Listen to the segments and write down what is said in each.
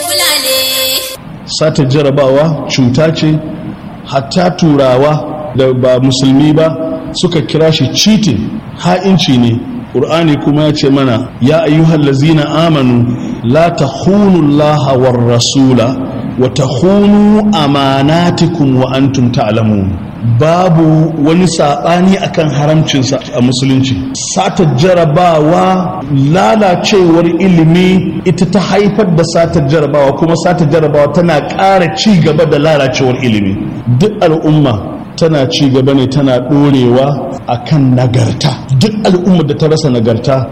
sata jarabawa cuta ce hatta turawa da ba musulmi ba suka kira shi cheating ha'inci ne ƙur'ani kuma ya ce mana ya ayyuhal lazina amanu la takhunu allaha war rasula wa takhunu amanatikum wa antum ta'lamun babu wani saɓani akan haramcinsa a musulunci sata jarabawa lalacewar ilimi ita ta haifar da satar jarabawa kuma satar jarabawa tana ƙara ci gaba da lalacewar ilimi duk al'umma tana ci gaba ne tana ɗorewa a kan nagarta duk al'ummar da ta rasa nagarta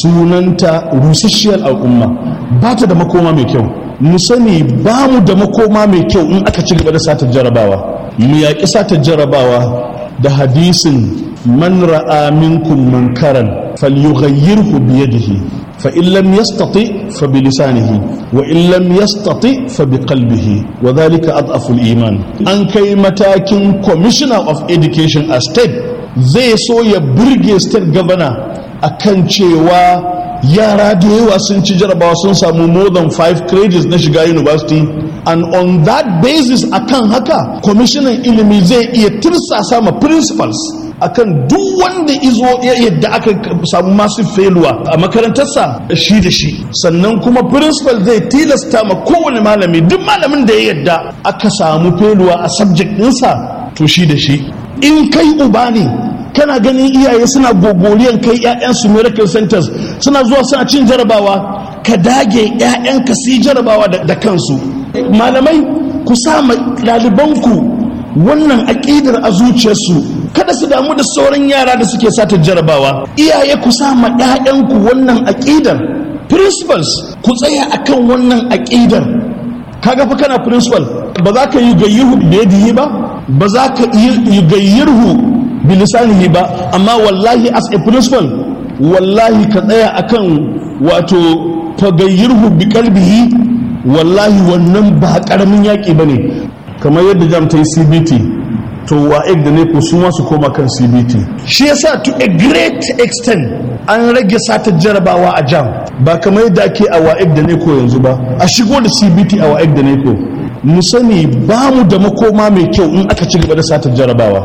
sunanta rusasshiyar al'umma ba ta da makoma mai kyau mu sani ba mu da makoma mai kyau in aka ci gaba da satar jarabawa mu yaƙi satar jarabawa da hadisin man ra'a minkum munkaran falyughayyirhu biyadihi فإن لم يستطع فبلسانه وإن لم يستطع فبقلبه وذلك أضعف الإيمان أن كي متاكين Commissioner of Education a state zai so ya burge state governor akan cewa yara da yawa sun ci jarabawa sun samu more than five credits na shiga university and on that basis akan haka kwamishinan ilimi zai iya tirsasa ma principals akan duk wanda izo yadda aka samu masu feluwa a makarantarsa shi da shi sannan kuma principal zai tilasta ma kowane malami duk malamin da ya yadda aka samu feluwa a subject ɗinsa to shi da shi in kai uba ne kana ganin iyaye suna gogoriyan kai 'ya'yansu miracle centers suna zuwa suna cin jarabawa ka dage 'ya'yanka su jarabawa da kansu malamai ku sa ɗalibanku wannan aƙidar a zuciyarsu kada su damu da sauran yara da suke sata jarabawa iyaye ku sa ma 'ya'yanku wannan aƙidar principals ku tsaya akan wannan aƙidar kaga fa kana principal ba za ka yi gayyirhu biyadihi ba ba za ka yi gayyirhu bilisanihi ba amma wallahi as a principal wallahi ka tsaya akan wato fagayyirhu bi kalbihi wallahi wannan ba karamin yaƙi ba ne kamar yadda jam ta yi cbt to wa'ek da ne ku su su koma kan cbt shi yasa to a great extent an rage satar jarabawa a jam ba kamar yadda ake a wa'ek da ne ko yanzu ba a shigo da cbt a wa'ek da ne ko mu sani ba mu da makoma mai kyau in aka ci gaba da satar jarabawa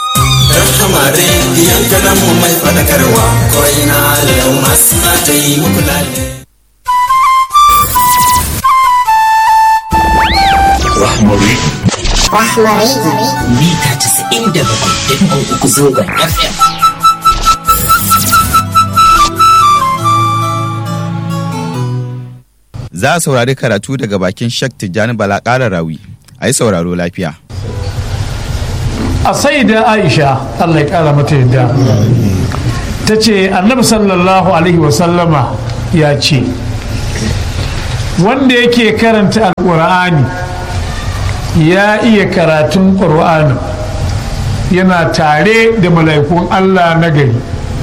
Rahama rediyon kanan mu mai fadakarwa ko ina yau masu ta yi muku lalle. Rahmari. Rahmari. Mita casa'in da bakwai da uku zogon FM. Za a saurari karatu daga bakin Shek Tijjani Bala ƙara rawi. A yi sauraro lafiya. a sai da aisha allah ya kara mata yadda ta ce annabi sallallahu alaihi wasallama ya ce wanda yake karanta alƙur'ani ya iya karatun ƙur'ani yana tare da mala'ikun allah na gari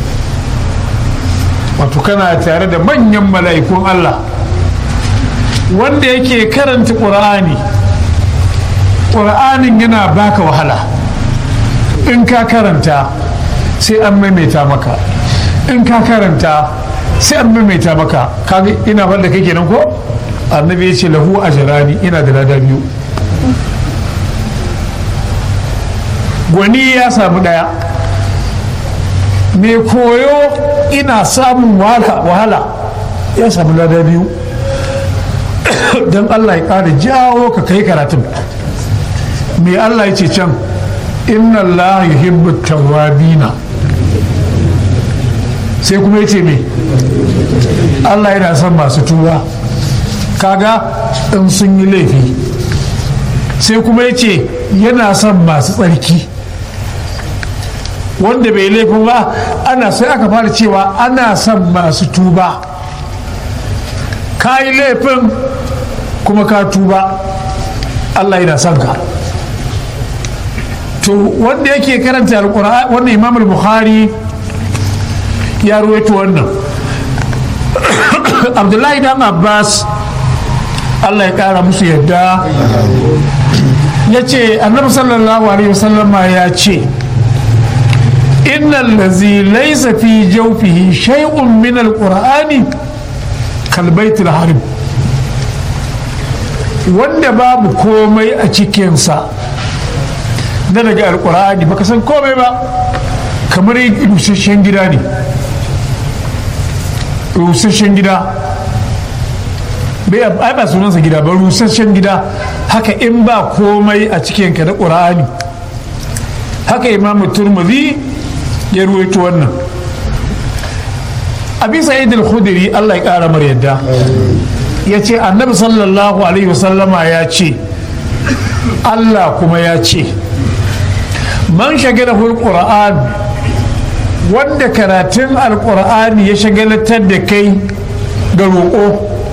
wato kana tare da manyan mala'ikun allah wanda yake karanta ƙur'ani ƙur'anin yana baka wahala in ka karanta sai an maimaita maka in ka karanta sai an maimaita maka kaga ina wanda kai kenan ko annabi ya ce lahu ajrani ina da lada biyu gwani ya samu daya mai koyo ina samun wahala ya samu lada biyu don allah ya ƙara jawo ka kai karatun mai allah ya ce can inna Allah yuhibbu tawwabina sai kuma yace me Allah yana son masu tuba kaga in sun yi laifi sai kuma yace yana son masu tsarki wanda bai laifin ba ana sai aka fara cewa ana son masu tuba ka yi laifin kuma ka tuba Allah yana son ka to wanda yake karanta alkur'ani wannan imam al-bukhari ya ruwaito wannan abdullahi dan abbas allah ya kara musu yadda ya ce annabi sallallahu alaihi wasallam ya ce innal lazi laysa fi jawfihi shay'un min al-qur'ani kal baitul harim wanda babu komai a cikinsa na daga alkur'ani baka san komai ba kamar rusasshen gida ne rusasshen gida bai ai ba sunansa gida ba rusasshen gida haka in ba komai a cikinka na ƙur'ani haka imamu turmuzi ya ruwaito wannan abi sa'id al-khudri Allah ya kara mar yadda ya ce annabi sallallahu alaihi wasallama ya ce Allah kuma ya ce man shagala qur'an wanda karatun alqur'ani ya shagalatar da kai ga roƙo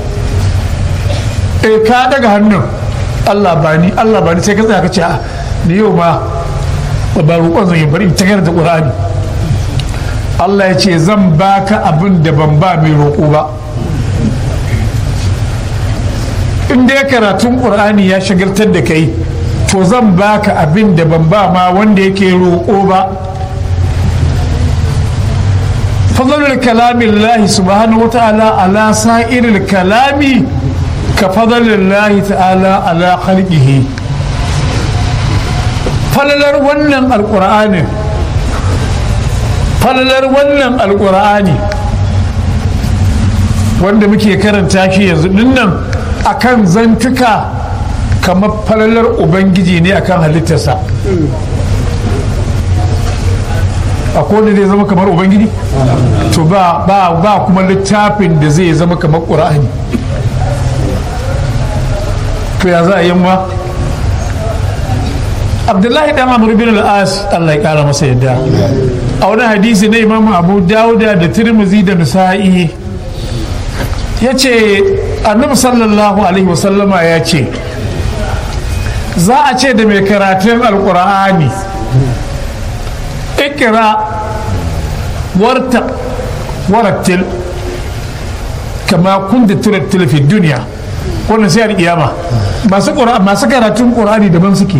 eh ka daga hannun Allah bani Allah bani sai ka tsaya ka ce a ni yau ma ba roƙon zan yi bari ta karanta qur'ani Allah ya ce zan baka abin da ban ba mai roƙo ba in dai karatun ƙur'ani ya shagaltar da kai to zan baka abin da ban ba ma wanda yake roƙo ba fadlul kalamin lahi subhanahu wa ta'ala ala sa'iril kalami ka fadlul lahi ta'ala ala khalqihi falalar wannan alƙur'anin falalar wannan alkur'ani wanda muke karanta shi yanzu dinnan akan zantuka kamar falalar ubangiji ne akan halittarsa a wanda zai zama kamar ubangiji to ba ba ba kuma littafin da zai zama kamar ƙur'ani to ya za a yi ma abdullahi dan amr bin al-as Allah ya kara masa yadda a wani hadisi na imamu abu dauda da tirmizi da nisa'i ya ce annabi sallallahu alaihi wasallama ya ce za a ce da mai karatun alkur'ani ikira warta warattil kama kun da turattil fi duniya wannan sai alƙiyama masu karatun ƙur'ani daban suke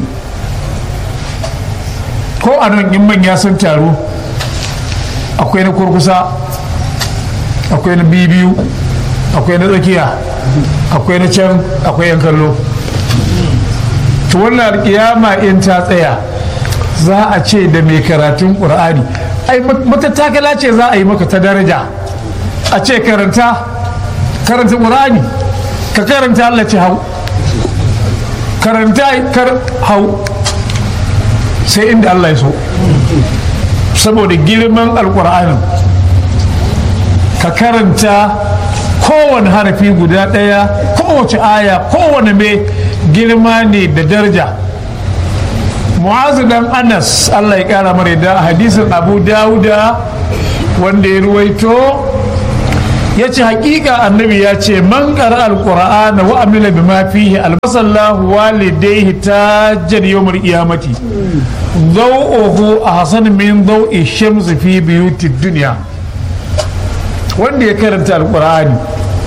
ko a nan in manya sun taru akwai na kurkusa akwai na bibiyu akwai na tsakiya akwai na can akwai yan kallo to wannan alƙiyama in ta tsaya za a ce da mai karatun ƙur'ani ai matattakala ce za a yi maka ta daraja a ce karanta karanta ƙur'ani ka karanta Allah ce hau karanta kar hau sai inda Allah ya so saboda girman alkur'anin ka karanta kowane harafi guda ɗaya kowace aya kowane mai girma ne da daraja mu'azu dan anas Allah ya kara mara da hadisin abu dawuda wanda ya ruwaito ya ce hakika annabi ya ce man ƙara alƙura'ana wa amila bi ma fihi albasallahu walidaihi tajjan yawmul qiyamati dawuhu ahsan min dawi shams fi biyuti dunya wanda ya karanta alƙur'ani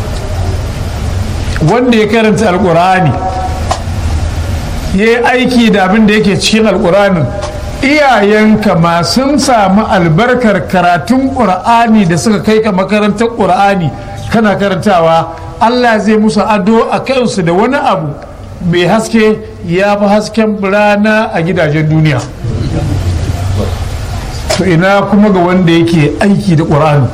wanda ya karanta alƙur'ani ya yi aiki da abin da yake cikin alƙur'anin iyayenka ma sun samu albarkar karatun ƙur'ani da suka kai ka makarantar ƙur'ani kana karantawa allah zai musu ado a kansu da wani abu mai haske ya fi hasken rana a gidajen duniya to ina kuma ga wanda yake aiki da ƙur'ani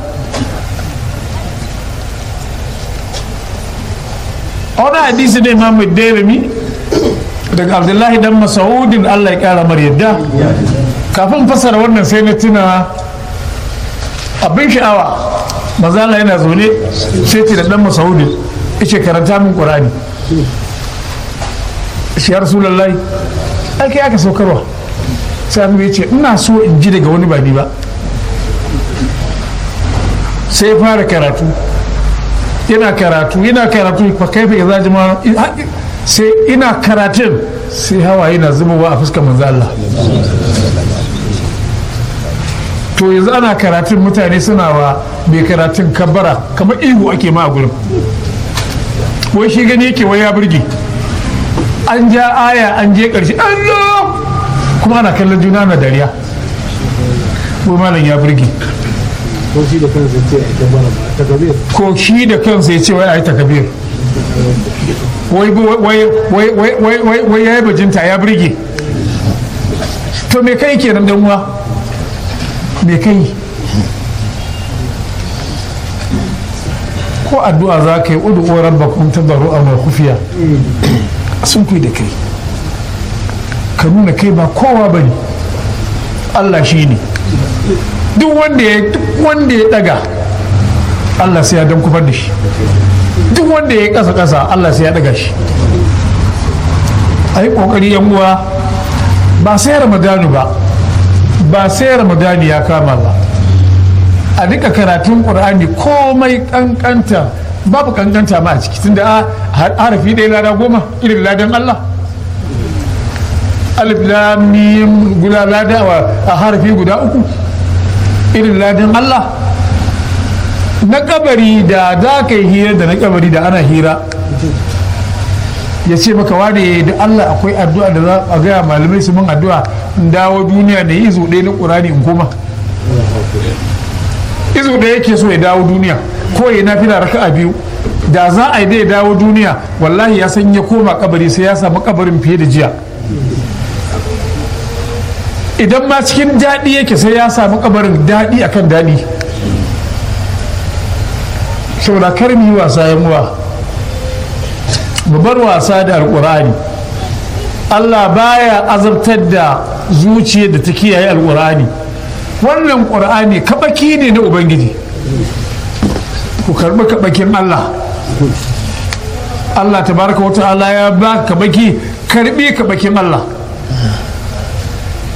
a wani hadisi ne imamu dairami daga abdullahi dan masaudin allah ya kara mar yadda kafin fasara wannan sai na tuna abin sha'awa mazala yana zaune sai ce da dan masaudin ce karanta min qur'ani shi ya rasulullahi ake aka saukarwa sai annabi ya ce ina so in ji daga wani ba ni ba sai ya fara karatu yana karatu yana karatu fa kaifa idza jama'a sai ina karatun sai hawaye na zubowa a fuskar manzo Allah to yanzu ana karatun mutane suna wa mai karatun kabbara kamar ihu ake ma a gurin wai shi gani yake wai ya burge an ja aya an je karshe Allah kuma ana kallon juna na dariya wai malam ya burge ko shi da kansa ce a kabara ba ta kabir ko shi da kansa ya ce wai a yi takabir wai wai wai wai wai wai ya yi bajinta ya birge to me kai kenan dan uwa me kai ko addu'a za ka yi udu rabbakum tadarru'an wa khufiya sun kai da kai ka nuna kai ba kowa bane Allah shi ne duk wanda ya duk wanda ya daga Allah sai ya dan kufar da shi duk wanda ya kasa kasa Allah sai ya daga shi ai kokari yan uwa ba sai ramadanu ba ba sai ramadani ya kama ba a duka karatun qur'ani komai kankanta babu kankanta ma a ciki tunda a harafi ɗaya lada goma irin ladan Allah alif lam mim guda lada a harafi guda uku irin ladan Allah na kabari da za ka yi hira da na kabari da ana hira ya ce maka wane da Allah akwai addu'a da za a gaya malamai su min addu'a in dawo duniya da izo ɗaya na ƙurani in koma izo ɗaya yake so ya dawo duniya ko ya nafi da raka'a biyu da za a yi da ya dawo duniya wallahi ya san ya koma kabari sai ya samu kabarin fiye da jiya idan ma cikin daɗi yake sai ya samu kabarin daɗi akan daɗi saboda kar mu yi wasa yan uwa mu bar wasa da alƙur'ani Allah baya azabtar da zuciyar da ta kiyaye alƙur'ani wannan ƙur'ani kabaki ne na ubangiji ku karɓi kabakin Allah Allah tabaraka wa ta'ala ya ba kabaki karɓi kabakin Allah